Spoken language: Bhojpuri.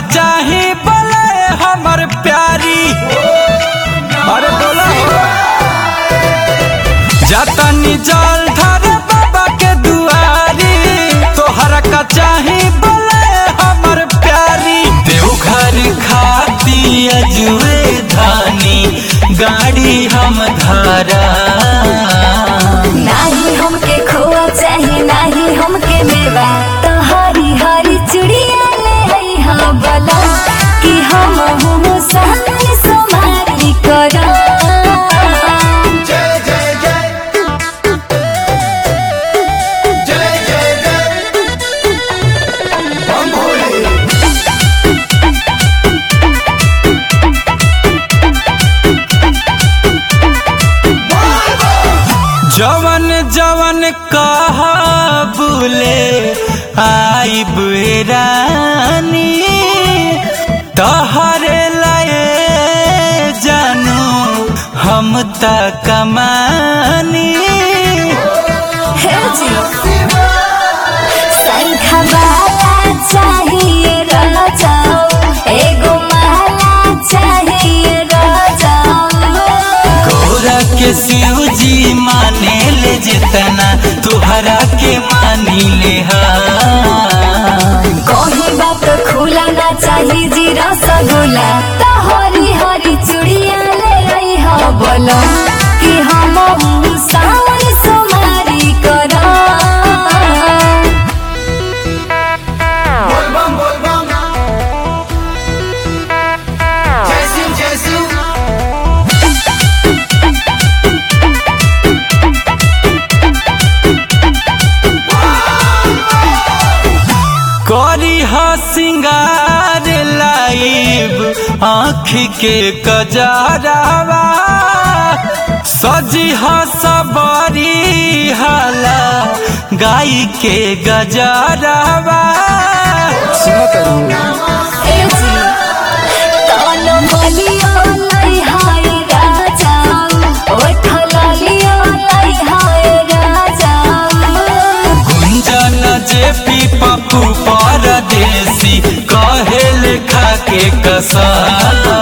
चाही बोले हमर प्यारी अरे बोला जतनी जल धर बाबा के दुआरी तोहरा का चाही बोले हमर प्यारी देवघर खाती अजुए धानी गाड़ी हम धारा नाही हमके खोआ चाहे नाही हमके मेवा तो हरी हरी चुड़िया ले आई हाँ बोला कि हम हूँ सामने समारी करा जय जय जय जय जय जय बम भोले जवन जवन कहा बुले आई रानी तहरे लए जानू हम त कमानी हे जी शंखा माला चाहिए राजा एगो माला चाहिए राजा गौरा के शिव जी माने ले जितना तुहरा के मानी ले हा कहीं बात खुला ना चाहिए जी रसगुल्ला तो हरी हरी चूड़िया ले आई हो बोलो कि हम सावन सुमारी करो बोल बम बोल बम जय सिंह जय सिंह करी हा सिंगार लाइब आँख के कजरावा सजी हा सबरी हाला गाय के गजरावा ए जी तन बलियो लाई हाय राजा ओठ लालियो लाई हाय राजा गुंजन जे पी पप्पू परदेसी कहे लेखा के कसा